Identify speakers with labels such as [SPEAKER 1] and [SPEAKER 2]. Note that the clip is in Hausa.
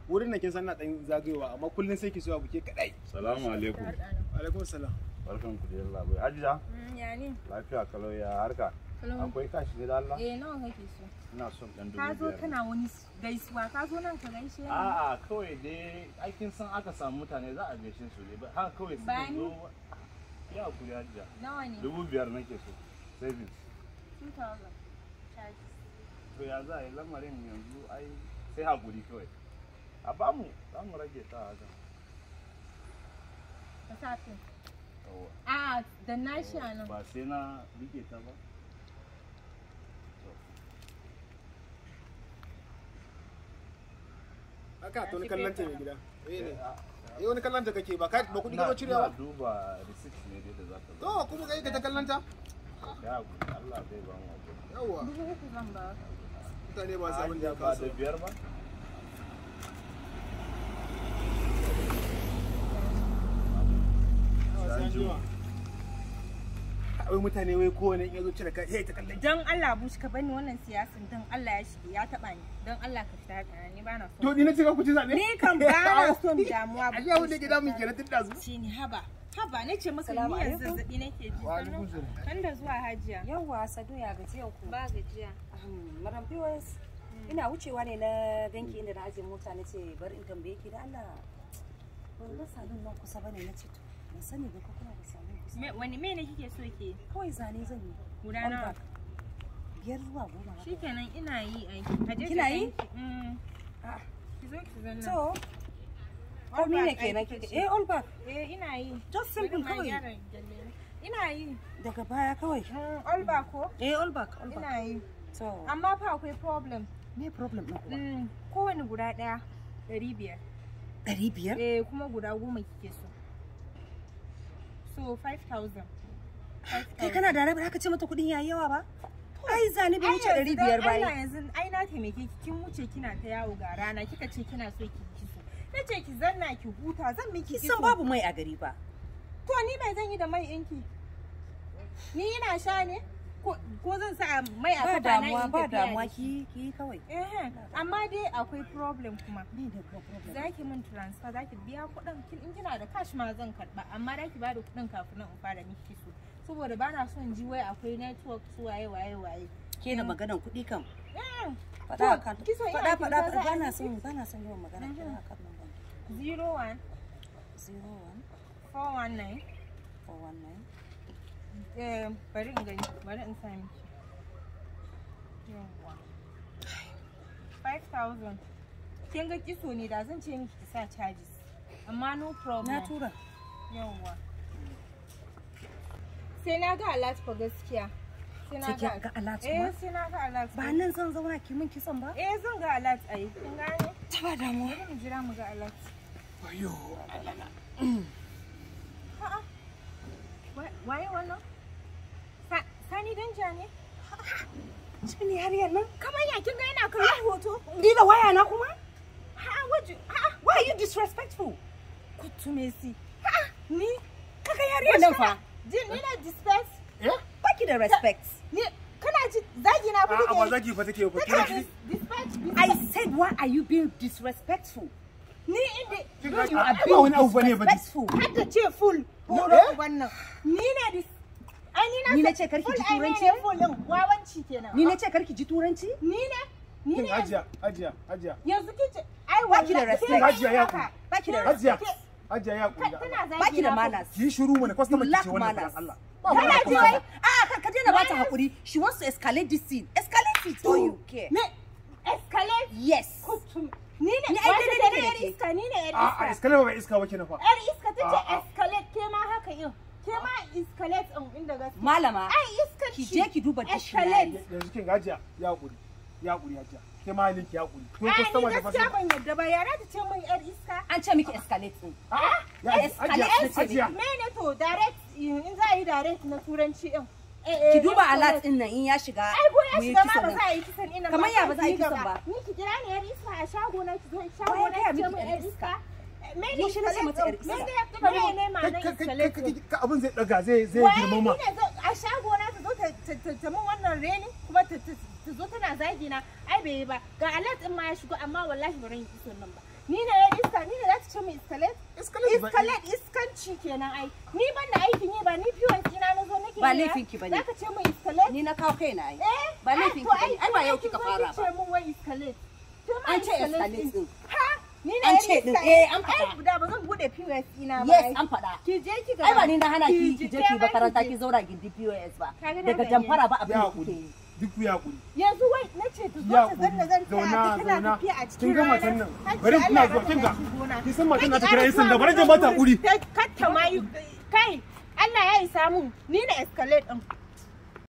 [SPEAKER 1] wurin nan kin san na dan zagayowa amma kullun sai ki zuwa buke kadai
[SPEAKER 2] Salamu alaikum.
[SPEAKER 1] alaikum salam
[SPEAKER 2] Barkan ku da yalla bai. Hajiya,
[SPEAKER 3] Ya ne?
[SPEAKER 2] lafiya kalau ya harka.
[SPEAKER 3] Hello.
[SPEAKER 2] Akwai kashi ne da Allah?
[SPEAKER 3] Eh nawa kake so?
[SPEAKER 2] Ina son dan dubu
[SPEAKER 3] Ka zo
[SPEAKER 2] biyar.
[SPEAKER 3] kana wani gaisuwa, ka zo nan ka gaishe ni.
[SPEAKER 2] A'a kawai dai aikin san aka samu mutane za a gaishe su ne. Ba- Haka kawai su
[SPEAKER 3] Bani.
[SPEAKER 2] zo. Ya kuri hajiya.
[SPEAKER 3] Nawa ne?
[SPEAKER 2] Dubu biyar nake so. Savings.
[SPEAKER 3] 2000. Charges.
[SPEAKER 2] To ya za a yi lamarin yanzu ai sai hakuri kawai. A bamu za mu rage ta haka.
[SPEAKER 3] Ka sa fin.
[SPEAKER 2] Yawwa.
[SPEAKER 3] A da na shi a nan.
[SPEAKER 2] Ba sai na rike ta ba.
[SPEAKER 1] haka to ni kallon ta mai gida eh ne
[SPEAKER 2] Ah,
[SPEAKER 1] eh wani kallon ta kake ba ka ba kudi ka
[SPEAKER 2] ina-
[SPEAKER 1] cirewa
[SPEAKER 2] ina duba receipt ne dai da za ka zo.
[SPEAKER 1] to kuma kai ka ta kallon ta
[SPEAKER 2] Ya hakuri Allah zai ba mu hakuri.
[SPEAKER 1] yawa
[SPEAKER 3] Dubu uku zan ba ka.
[SPEAKER 1] mutane ba su abin da ya
[SPEAKER 2] ba
[SPEAKER 1] kaso
[SPEAKER 2] da biyar ba?
[SPEAKER 1] wai mutane wai kowane in yazo cire ka hey ta kallon
[SPEAKER 3] Don Allah bushi ka bani wannan siyasan don Allah ya shige ya taba ni. Don Allah ka fita haka ni ba na
[SPEAKER 1] to
[SPEAKER 3] so.
[SPEAKER 1] ni na ce ka ku ci zabe
[SPEAKER 3] Ni kan ba na son damuwa.
[SPEAKER 1] a yau ne gida mun kenan tun da su
[SPEAKER 3] Shi ne haba. Haba na ce maka
[SPEAKER 4] Salamu
[SPEAKER 3] ni yanzu
[SPEAKER 4] alaikum.
[SPEAKER 3] zazzabi nake ji.
[SPEAKER 1] Wa alaikum salam.
[SPEAKER 3] Kan da zuwa hajiya.
[SPEAKER 4] Yawwa Sadu ya gajiyan ku.
[SPEAKER 3] Ba gajiya.
[SPEAKER 4] Ahem, Madam POS. Ina wucewa ne na ganki inda na ajiye mota na ce bari in tambaye ki da Allah. Ban ga salon nan kusa bane na ce to. Ban sani ba ko kuna da salon kusa.
[SPEAKER 3] Me wani me ne kike so ke?
[SPEAKER 4] Kawai zane zan yi.
[SPEAKER 3] Guda
[SPEAKER 4] All
[SPEAKER 3] nawa?
[SPEAKER 4] back. Biyar zuwa goma. haka.
[SPEAKER 3] Shikenan ina yi ai. Aje
[SPEAKER 4] Kina
[SPEAKER 3] ki
[SPEAKER 4] yi?
[SPEAKER 3] ganki. Mm.
[SPEAKER 4] Ah,
[SPEAKER 3] Ki zo ki zanna.
[SPEAKER 4] So,
[SPEAKER 3] All
[SPEAKER 4] komi ne
[SPEAKER 3] back
[SPEAKER 4] kenan
[SPEAKER 3] aiki
[SPEAKER 4] kike?
[SPEAKER 3] ce.
[SPEAKER 4] Eh all back.
[SPEAKER 3] Eh ina yi.
[SPEAKER 4] Just simple
[SPEAKER 3] Bari ma
[SPEAKER 4] kawai.
[SPEAKER 3] gyara gyalle na. Ina yi.
[SPEAKER 4] Daga baya kawai.
[SPEAKER 3] Mm, All back ko?
[SPEAKER 4] Eh all back, all back.
[SPEAKER 3] Ina yi.
[SPEAKER 4] So,
[SPEAKER 3] Amma fa akwai problem.
[SPEAKER 4] me problem ɗin kuma?
[SPEAKER 3] Mm, Kowane guda ɗaya ɗari biyar.
[SPEAKER 4] Ɗari biyar?
[SPEAKER 3] Eh kuma guda goma kike so. So 5,000.
[SPEAKER 4] Kai kana da rabi aka ce mata kuɗin yayi yawa ba? Ai zane bai
[SPEAKER 3] Ai
[SPEAKER 4] wuce
[SPEAKER 3] yanzu
[SPEAKER 4] ɗari
[SPEAKER 3] dan
[SPEAKER 4] biyar ba.
[SPEAKER 3] Allah
[SPEAKER 4] ai.
[SPEAKER 3] yanzu ai na taimake ki kin wuce kina ta yawo ga rana kika ce kina so ki kiso. Na ce ki zanna ki huta zan miki kiso.
[SPEAKER 4] Kisan babu mai a gari ba.
[SPEAKER 3] To ni mai zan yi da mai ɗinki? Ni ina sha ne? Ko ko zan sa mai a
[SPEAKER 4] Ba
[SPEAKER 3] kafa na
[SPEAKER 4] damuwa
[SPEAKER 3] in
[SPEAKER 4] ba
[SPEAKER 3] tafiya da
[SPEAKER 4] damuwa
[SPEAKER 3] shi?
[SPEAKER 4] ki ki kawai.
[SPEAKER 3] Eh, amma dai akwai problem kuma.
[SPEAKER 4] Me da problem?
[SPEAKER 3] Za ki min transfer za ki biya kuɗin kin in kina da cash ma zan karɓa amma za ki ba da kuɗin kafin nan in fara miki kiso. Saboda ba na son ji wai akwai network su waye waye waye.
[SPEAKER 4] Ke da maganan kuɗi kam.
[SPEAKER 3] Eh,
[SPEAKER 4] Faɗa kan.
[SPEAKER 3] kiso ina
[SPEAKER 4] Faɗa faɗa
[SPEAKER 3] kyauta za a
[SPEAKER 4] ba na
[SPEAKER 3] yi
[SPEAKER 4] son ba na son yawan magana
[SPEAKER 3] Mhm.
[SPEAKER 4] kira kan nan ban.
[SPEAKER 3] zero one
[SPEAKER 4] 01
[SPEAKER 3] four one nine
[SPEAKER 4] 419
[SPEAKER 3] eh bari in gani bari in sa miki yawwa five thousand kin ga kiso ne da zan ce miki ki sa charges amma no problem
[SPEAKER 4] Na tura.
[SPEAKER 3] yawwa sai na ga alert fa gaskiya sai na
[SPEAKER 4] Sai ki ga alert
[SPEAKER 3] eh
[SPEAKER 4] kuma?
[SPEAKER 3] sai na ga alert
[SPEAKER 4] Ba nan zan zauna ki min kisan ba?
[SPEAKER 3] eh zan ga alert ai kin gane
[SPEAKER 4] Ta ba damuwa.
[SPEAKER 3] bari mu jira mu ga alert
[SPEAKER 1] ayo
[SPEAKER 3] A'a. Wa- Waye wannan? Sa- Sani Danja ne?
[SPEAKER 4] Shi ne har yanzu.
[SPEAKER 3] Kamar ya kin ga yana kallon hoto?
[SPEAKER 4] Ni da waya na kuma?
[SPEAKER 3] A'a waje. A'a
[SPEAKER 4] Why are you disrespectful?
[SPEAKER 3] kutu Messi.
[SPEAKER 4] Ni? Kaka yariyar nan fa.
[SPEAKER 3] Jin ni na disperse.
[SPEAKER 1] eh
[SPEAKER 4] Baki da respect.
[SPEAKER 3] Ni kana ji zagi na
[SPEAKER 1] a
[SPEAKER 3] kuke.
[SPEAKER 1] ba zaki fa take fa kira ki
[SPEAKER 3] Disperse.
[SPEAKER 4] I said why are you being disrespectful?
[SPEAKER 3] Ni inda
[SPEAKER 1] kin
[SPEAKER 4] No, you
[SPEAKER 1] ga
[SPEAKER 4] are
[SPEAKER 1] ba wani abu bane
[SPEAKER 4] being
[SPEAKER 1] ba
[SPEAKER 4] disrespectful.
[SPEAKER 3] hadda ce full.
[SPEAKER 1] No,
[SPEAKER 3] Horo
[SPEAKER 1] eh?
[SPEAKER 3] wannan. Ni ne dis Ai ni na
[SPEAKER 4] Ni na
[SPEAKER 3] sa-
[SPEAKER 4] ce karki
[SPEAKER 3] full
[SPEAKER 4] ji
[SPEAKER 3] ai
[SPEAKER 4] turanci?
[SPEAKER 3] ne full din wawanci kenan.
[SPEAKER 4] Ni na ce karki ji turanci?
[SPEAKER 3] Ni ne ni
[SPEAKER 1] kin
[SPEAKER 3] ne
[SPEAKER 1] hajiya hajiya hajiya
[SPEAKER 3] yanzu kice ai
[SPEAKER 4] Baki da
[SPEAKER 3] wallahi-
[SPEAKER 4] respect.
[SPEAKER 3] ke
[SPEAKER 1] Hajiya ya
[SPEAKER 3] haka.
[SPEAKER 4] Baki da
[SPEAKER 1] hajiya
[SPEAKER 3] Ke-
[SPEAKER 1] hajiya ya kuri
[SPEAKER 3] Tana zagi
[SPEAKER 4] Baki da
[SPEAKER 3] na fa.
[SPEAKER 4] manners.
[SPEAKER 1] ki yi shiru mana customer
[SPEAKER 4] You
[SPEAKER 1] ki
[SPEAKER 4] lack
[SPEAKER 1] ce wannan
[SPEAKER 4] manners.
[SPEAKER 1] faɗan Allah
[SPEAKER 3] Kana
[SPEAKER 1] mana
[SPEAKER 3] ji
[SPEAKER 1] kuma-
[SPEAKER 3] wai?
[SPEAKER 4] Ah, ka ka daina bata hakuri. She wants to escalate this scene. Escalate it or you care.
[SPEAKER 3] Me escalate
[SPEAKER 4] Yes.
[SPEAKER 3] kutum. Ni ne
[SPEAKER 4] Ni ai
[SPEAKER 3] wata
[SPEAKER 4] daidai
[SPEAKER 3] ce
[SPEAKER 4] da
[SPEAKER 3] yar
[SPEAKER 4] ke.
[SPEAKER 3] iska ni ne yar
[SPEAKER 1] a a
[SPEAKER 3] iska.
[SPEAKER 1] iskale ba iska ba kenan fa
[SPEAKER 3] Yar iska ta ce
[SPEAKER 1] A'a.
[SPEAKER 3] escalate ke ma haka yin. Ke ma escalate ɗin inda gaske.
[SPEAKER 4] Malama,
[SPEAKER 3] Ai iska
[SPEAKER 4] ki
[SPEAKER 3] ce.
[SPEAKER 4] je ki duba
[SPEAKER 3] Escalate.
[SPEAKER 4] dictionary.
[SPEAKER 1] yanzu kin ga hajiya ya kuri ya kuri hajiya ke ma halin ki ya kuri ko
[SPEAKER 3] Ai ni
[SPEAKER 1] customer da
[SPEAKER 3] gaskiya
[SPEAKER 1] fasa
[SPEAKER 3] ban yadda ba yara ta ce min yar iska.
[SPEAKER 4] An ce miki escalate din.
[SPEAKER 1] a ya
[SPEAKER 4] escalate
[SPEAKER 1] hajiya
[SPEAKER 4] na ce
[SPEAKER 1] hajiya
[SPEAKER 3] Mene to direct in za a yi direct na turanci ɗin.
[SPEAKER 4] Ki duba alert din nan in ya shiga.
[SPEAKER 3] Ai ko ya
[SPEAKER 4] mu yi
[SPEAKER 3] shiga ma
[SPEAKER 4] kisan
[SPEAKER 3] ba
[SPEAKER 4] nan.
[SPEAKER 3] za a yi kisan ina
[SPEAKER 4] Kamar ya ba za a yi kisan ba?
[SPEAKER 3] Ni ki kira ni yar iska a shago na ki zo shago
[SPEAKER 4] Wai
[SPEAKER 3] na
[SPEAKER 4] gaya
[SPEAKER 3] ki ce
[SPEAKER 4] miki
[SPEAKER 3] min
[SPEAKER 4] yar
[SPEAKER 3] yar
[SPEAKER 4] iska?
[SPEAKER 3] iska. Mene
[SPEAKER 4] Yaushe na ce mata yar
[SPEAKER 3] Me
[SPEAKER 4] iska?
[SPEAKER 3] ne me ne ma na
[SPEAKER 1] Kai- kai- kai-
[SPEAKER 3] escalate?
[SPEAKER 1] kai- kai- abin zai daga zai zai
[SPEAKER 3] Wai
[SPEAKER 1] girmama
[SPEAKER 3] ni ne zo a shago na ta zo ta- ta ta- ta min wannan reni kuma ta ta- ta zo tana zagi na ai bai yi ba ga alert din ma ya shigo amma wallahi ba ran yi kisan nan ba ni ne ya iska ni ne za ta ce mu iskalet
[SPEAKER 1] Escalate ba-
[SPEAKER 3] iskalet iskanci kenan ai ni ban da aikin yi ba ni fiwon ina na zo nake
[SPEAKER 4] Ba
[SPEAKER 3] yi
[SPEAKER 4] laifin ki bane.
[SPEAKER 3] za ka ce mu iskalet
[SPEAKER 4] ni na kawo kaina ai
[SPEAKER 3] eh
[SPEAKER 4] ba laifin ki
[SPEAKER 3] to
[SPEAKER 4] bane ai ba yau kika fara
[SPEAKER 3] ce
[SPEAKER 4] ba
[SPEAKER 3] mun wai iskalet to ma
[SPEAKER 4] an ce
[SPEAKER 3] iskalet
[SPEAKER 4] escalate din
[SPEAKER 3] ha ni ne
[SPEAKER 4] An
[SPEAKER 3] ya
[SPEAKER 4] ce din,
[SPEAKER 3] iska-
[SPEAKER 4] eh, an faɗa.
[SPEAKER 3] ai da ba zan bude POS ina ba
[SPEAKER 4] yes
[SPEAKER 3] ai.
[SPEAKER 4] an faɗa
[SPEAKER 3] ki je ki ga
[SPEAKER 4] ai ba ni na hana ki ki je ki
[SPEAKER 3] ma
[SPEAKER 4] makaranta
[SPEAKER 3] je.
[SPEAKER 4] ki zauna gindi POS ba
[SPEAKER 3] Kaga na
[SPEAKER 4] daga
[SPEAKER 3] gani.
[SPEAKER 4] jamfara ba abin
[SPEAKER 1] ya
[SPEAKER 4] da kuke
[SPEAKER 1] hakuri
[SPEAKER 4] yi
[SPEAKER 1] duk ya hakuri
[SPEAKER 3] yanzu wai na ce ta zo
[SPEAKER 1] ya
[SPEAKER 3] ta zanna zan taya
[SPEAKER 1] zauna
[SPEAKER 3] ta tana
[SPEAKER 1] zauna
[SPEAKER 3] tafiya a cikin
[SPEAKER 1] kin ga
[SPEAKER 3] rana
[SPEAKER 1] matan nan
[SPEAKER 3] Hajji,
[SPEAKER 1] bari
[SPEAKER 3] Allah
[SPEAKER 1] ina
[SPEAKER 3] ya
[SPEAKER 1] zuwa kin ga
[SPEAKER 3] raka ki gona.
[SPEAKER 1] kin san matan na ta
[SPEAKER 3] Kai
[SPEAKER 1] kira
[SPEAKER 3] ki
[SPEAKER 1] yan sanda
[SPEAKER 3] ƙara
[SPEAKER 1] bari
[SPEAKER 3] zuwa
[SPEAKER 1] jin mata
[SPEAKER 3] gurin.
[SPEAKER 1] hakuri
[SPEAKER 3] Kai, katta ma yi kai Allah ya isa mun ni na escalate din